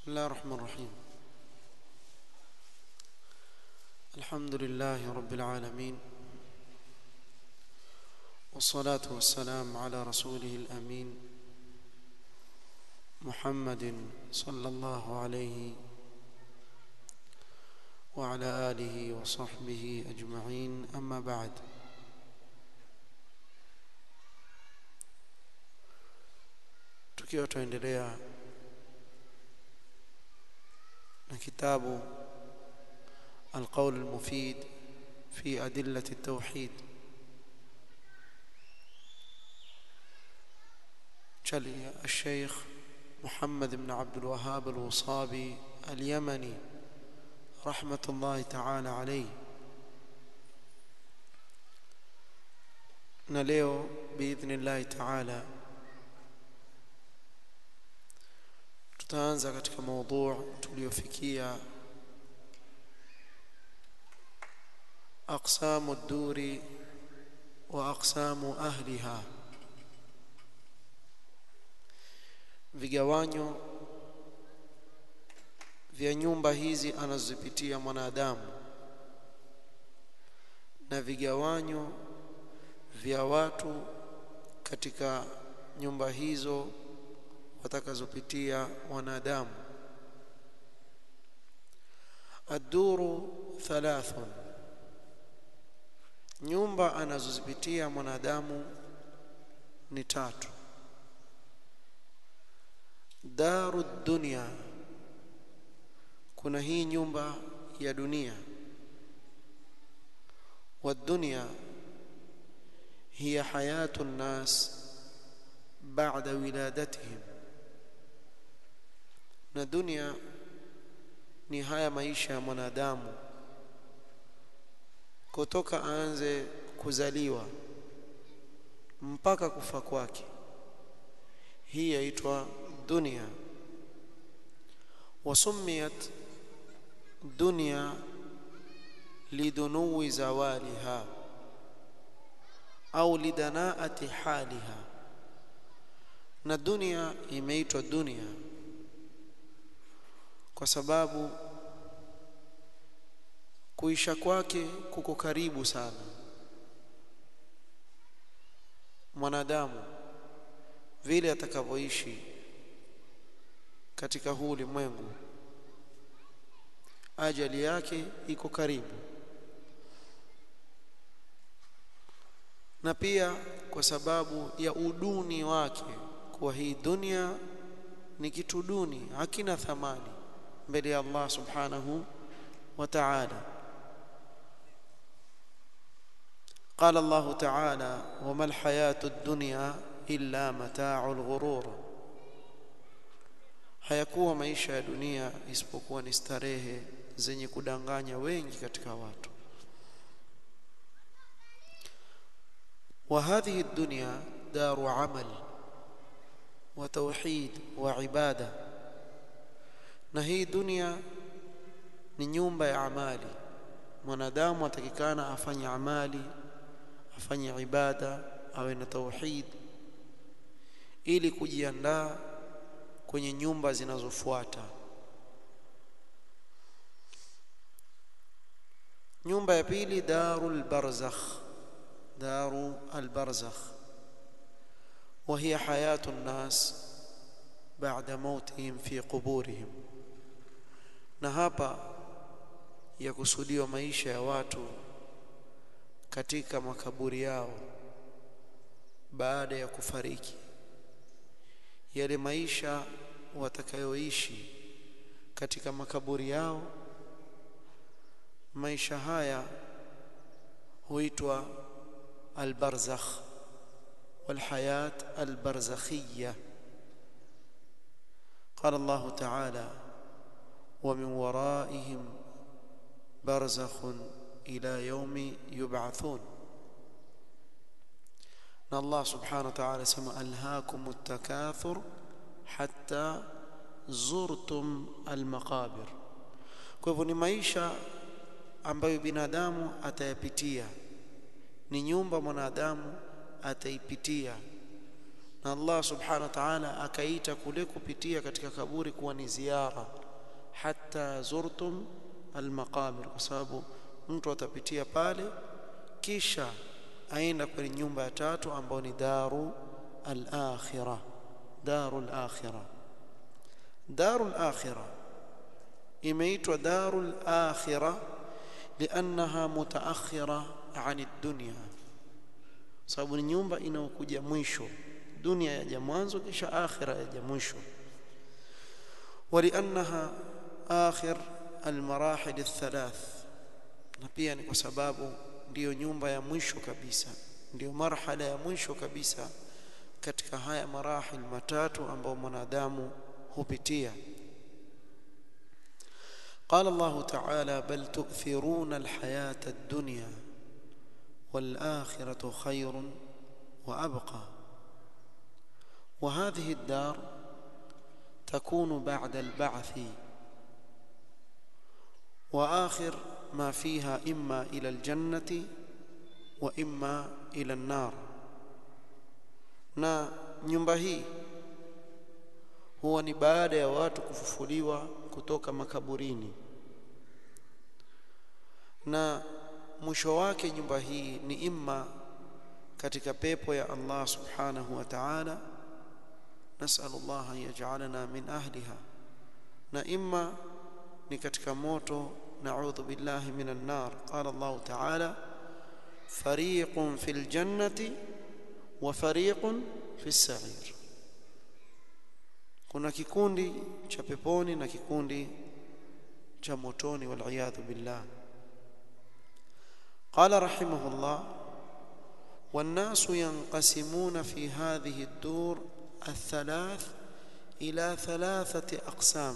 بسم الله الرحمن الرحيم الحمد لله رب العالمين والصلاة والسلام على رسوله الأمين محمد صلى الله عليه وعلى آله وصحبه أجمعين أما بعد tukiwa tuendelea na kitabu القول المفيد في أدلة التوحيد شلي الشيخ محمد بن عبد الوهاب الوصابي اليمني رحمة الله تعالى عليه نليو بإذن الله تعالى tutaanza katika موضوع tuliofikia أقسام الدور وأقسام أهلها vigawanyo vya nyumba hizi anazozipitia mwanadamu na vigawanyo vya watu katika nyumba hizo watakazopitia wanadamu aduru thalathun nyumba anazozipitia mwanadamu ni tatu daru dunya kuna hii nyumba ya dunia والدنيا هي حياة الناس بعد ولادتهم na dunia ni haya maisha ya mwanadamu kutoka aanze kuzaliwa mpaka kufa kwake hii yaitwa dunia wasumiyat dunya lidunuwi zawaliha au lidanaati haliha na dunia imeitwa dunia kwa sababu kuisha kwake kuko karibu sana mwanadamu vile atakavyoishi katika huu ulimwengu ajali yake iko karibu na pia kwa sababu ya uduni wake kuwa hii dunia ni kitu duni hakina thamani mbele ya Allah subhanahu wa ta'ala قال الله تعالى وما الحياة الدنيا إلا متاع الغرور hayakuwa maisha ya dunia isipokuwa ni starehe zenye kudanganya wengi katika watu وهذه الدنيا دار عمل وتوحيد وعباده na hii dunia ni nyumba ya amali mwanadamu atakikana afanye amali afanye ibada awe na tauhid ili kujiandaa kwenye nyumba zinazofuata nyumba ya pili darul barzakh daru albarzakh وهي حياة الناس بعد موتهم في قبورهم na hapa yakusudiwa maisha ya watu katika makaburi yao baada ya kufariki yale maisha watakayoishi katika makaburi yao maisha haya huitwa albarzakh والحياة البرزخية قال الله تعالى ومن ورائهم برزخ إلى يوم يبعثون na Allah subhanahu wa ta'ala sema alhaakum at-takathur hatta zurtum al-maqabir kwa hivyo ni maisha ambayo binadamu atayapitia ni nyumba mwanadamu ataipitia na Allah subhanahu wa ta'ala akaita kule kupitia katika kaburi kuwa ni ziara hatta zurtum almaqabir kwa sababu mtu atapitia pale kisha aenda kwenye nyumba ya tatu ambayo ni daru al-akhirah daru al-akhirah daru al-akhirah imeitwa daru al-akhirah liannaha mutaakhira an ad-dunya sababu ni nyumba inayokuja mwisho dunia yaja mwanzo kisha akhira yaja mwisho ولانها آخر المراحل الثلاث na pia ni kwa sababu ndiyo nyumba ya mwisho kabisa ndiyo marhala ya mwisho kabisa katika haya marahil matatu ambayo mwanadamu hupitia قال الله تعالى بل تؤثرون الحياة الدنيا والآخرة خير وأبقى وهذه الدار تكون بعد البعث واخر ما فيها اما الى الجنه واما الى النار na nyumba hii huwa ni baada ya watu kufufuliwa kutoka makaburini na mwisho wake nyumba hii ni imma katika pepo ya Allah subhanahu wa ta'ala nas'al Allah an yaj'alana min ahliha na imma ni katika moto na'udhu billahi minan nar qala Allah ta'ala fariqun fil jannati wa fariqun fis sa'ir kuna kikundi cha peponi na kikundi cha motoni wal iyadhu billah قال رحمه الله والناس ينقسمون في هذه الدور الثلاث إلى ثلاثة أقسام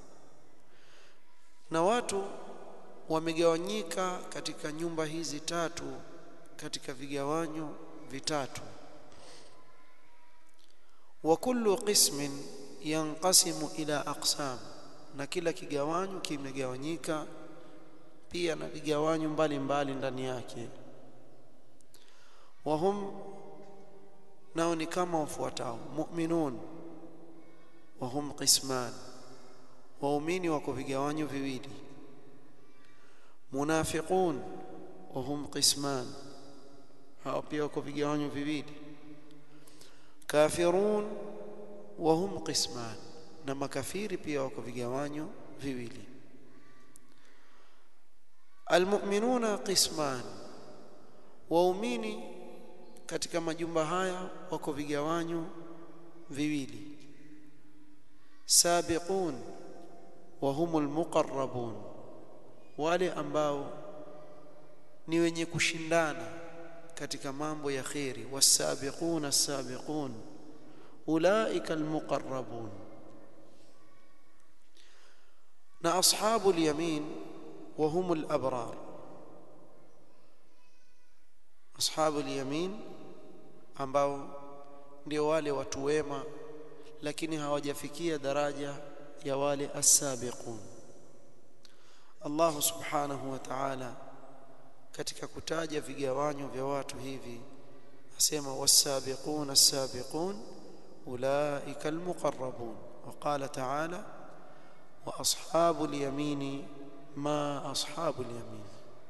na watu wamegawanyika katika nyumba hizi tatu katika vigawanyo vitatu wa kullu qismin yanqasimu ila aqsam na kila kigawanyo kimegawanyika pia na vigawanyo mbalimbali ndani yake wahum nao ni kama wafuatao mu'minun wahum qisman waumini wako vigawanyo viwili munafiqun wahum qisman hao pia wako vigawanyo viwili kafirun wahum qisman na makafiri pia wako vigawanyo viwili almu'minuna qisman waumini katika majumba haya wako vigawanyo viwili sabiqun wa humul muqarrabun wale ambao ni wenye kushindana katika mambo ya khairi wasabiqun as-sabiqun ulaika almuqarrabun na ashabul yamin wa humul abrar ashabul yamin ambao ndio wale watu wema lakini hawajafikia daraja ya wale as-sabiqun Allah subhanahu wa ta'ala katika kutaja vigawanyo vya watu hivi asema was-sabiqun as-sabiqun ulaika al-muqarrabun wa qala ta'ala wa ashabul yamini ma ashabul yamin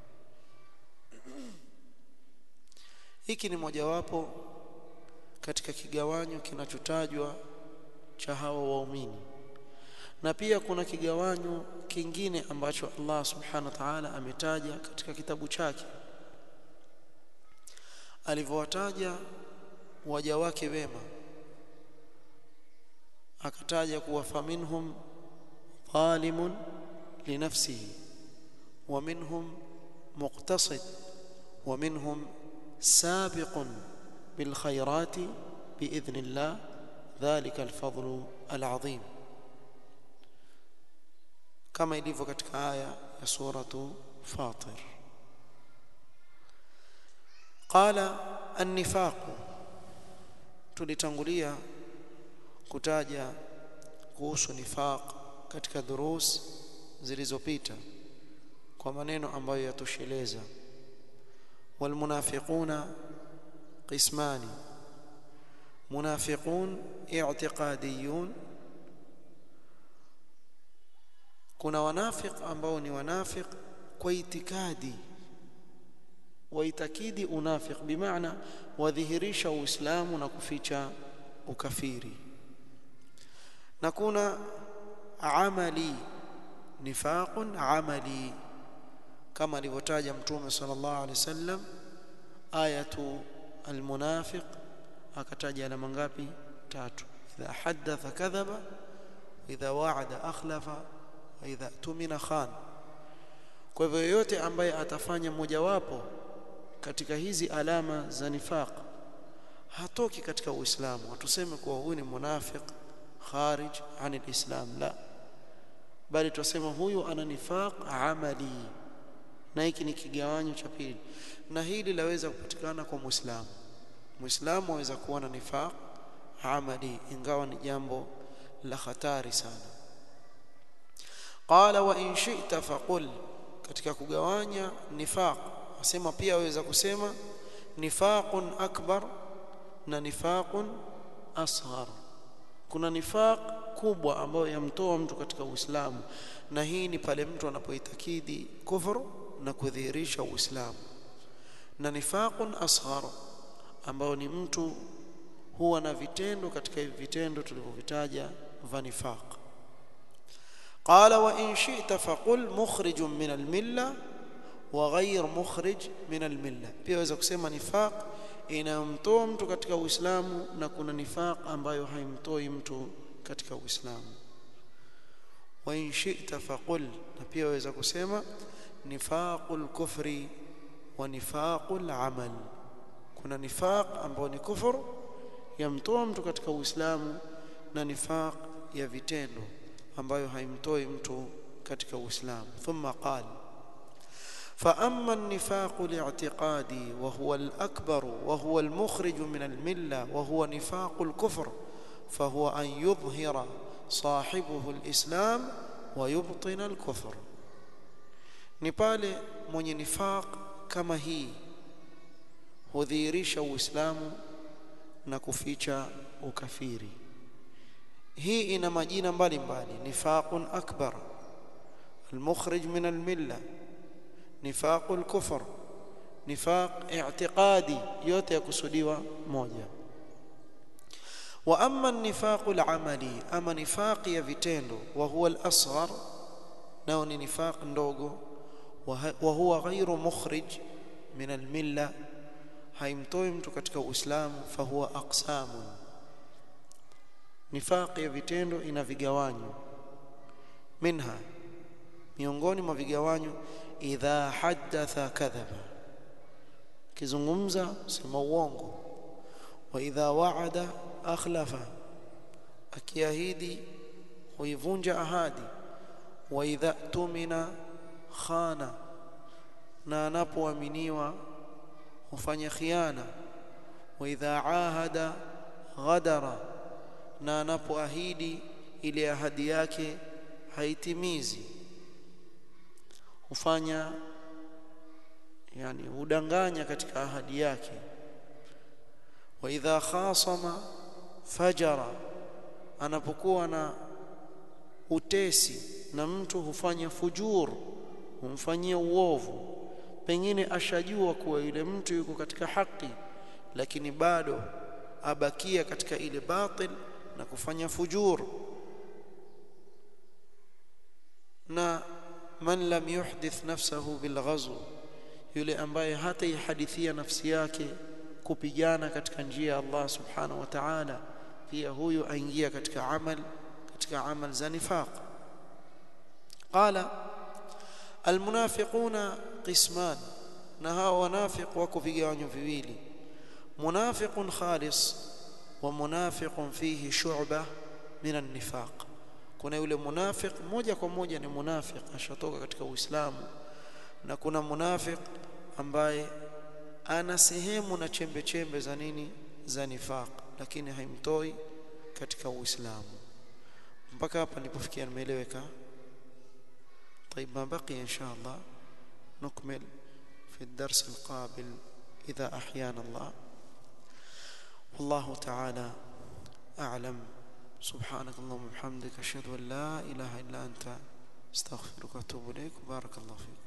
hiki ni mojawapo katika kigawanyo kinachotajwa cha hawa waumini na pia kuna kigawanyo kingine ambacho Allah subhanahu wa ta'ala ametaja katika kitabu chake alivyowataja waja wake wema akataja kuwa faminhum zalimun linafsihi wa minhum muqtasid wa minhum sabiqun bil khairati biidhnillah dhalika alfadlu alazim kama ilivyo katika aya ya suratu fatir qala an-nifaq tulitangulia kutaja kuhusu nifaq katika durus zilizopita kwa maneno ambayo yatosheleza walmunafiquna qismani munafiqun i'tiqadiyun kuna wanafiq ambao ni wanafiq kwa itikadi waitakidi unafiq bimaana wadhihirisha uislamu na kuficha ukafiri na kuna amali nifaqun amali kama alivyotaja mtume sallallahu alaihi wasallam ayatu almunafiq akataja alama ngapi tatu idha haddatha kadhaba idha wa'ada akhlafa wa idha tumina khan kwa hivyo yoyote ambaye atafanya mojawapo katika hizi alama za nifaq hatoki katika uislamu hatuseme kuwa huyu ni munafiq kharij anil islam la bali tusema huyu ana nifaq amali na hiki ni kigawanyo cha pili na hili laweza kupatikana kwa muislamu muislamu aweza kuwa na nifaq amali ingawa ni jambo la hatari sana qala wa in shi'ta faqul katika kugawanya nifaq asema pia aweza kusema nifaqun akbar na nifaqun asghar kuna nifaq kubwa ambayo yamtoa mtu katika Uislamu na hii ni pale mtu anapoitakidi kufuru na kudhihirisha Uislamu na nifaqun asghar ambao ni mtu huwa na vitendo katika hivi vitendo tulivyovitaja vya nifaq قال وإن شئت فقل مخرج من الملة وغير مخرج من الملة pia waweza kusema nifaq inamtoa mtu katika Uislamu na kuna nifaq ambayo haimtoi mtu katika Uislamu wa in shi'ta faqul na pia waweza kusema nifaqul kufri wa nifaqul amal kuna nifaq ambao ni kufur yamtoa mtu katika Uislamu na nifaq ya vitendo ambayo haimtoi mtu katika Uislamu thumma qala فأما النفاق الاعتقادي وهو الأكبر وهو المخرج من الملة وهو نفاق الكفر فهو أن يظهر صاحبه الإسلام ويبطن الكفر نبالي من نفاق كما هي hudhihirisha uislamu na kuficha ukafiri hii ina majina mbalimbali nifaqun akbar almukhrij min almilla nifaq alkufr nifaq i'tiqadi yote yakusudiwa moja wa amma an-nifaq al-amali ama nifaq ya vitendo wa huwa al-asghar nao ni nifaq ndogo wa huwa ghairu mukhrij min al-milla haimtoi mtu katika uislamu fahuwa aqsamun nifaq ya vitendo ina vigawanyo minha miongoni mwa vigawanyo idha haddatha kadhaba kizungumza sema uongo wa idha waada akhlafa akiahidi huivunja ahadi wa idha tumina khana na anapoaminiwa hufanya khiana wa idha ahada ghadara na anapoahidi ile ahadi yake haitimizi hufanya yani hudanganya katika ahadi yake wa idha khasama fajara anapokuwa na utesi na mtu hufanya fujur humfanyia uovu pengine ashajua kuwa yule mtu yuko katika haki lakini bado abakia katika ile batil na kufanya fujur na man lam yuhdith nafsahu bilghazw yule ambaye hata ihadithia nafsi yake kupigana katika njia ya Allah subhanahu wa ta'ala pia huyu aingia katika amal katika amal za nifaq qala almunafiquna qisman na hao wanafiq wako vigawanyo viwili munafiqun khalis wa munafiqun fihi shu'bah min an-nifaq kuna yule munafiq moja kwa moja ni munafiq ashatoka katika uislamu na kuna munafiq ambaye ana sehemu na chembe chembe za nini za nifaq lakini haimtoi katika uislamu mpaka hapa nilipofikia nimeeleweka طيب ما بقي ان شاء الله نكمل في الدرس القابل اذا احيانا الله والله تعالى أعلم سبحانك اللهم وبحمدك أشهد أن لا إله إلا أنت استغفرك واتوب إليك وبارك الله فيك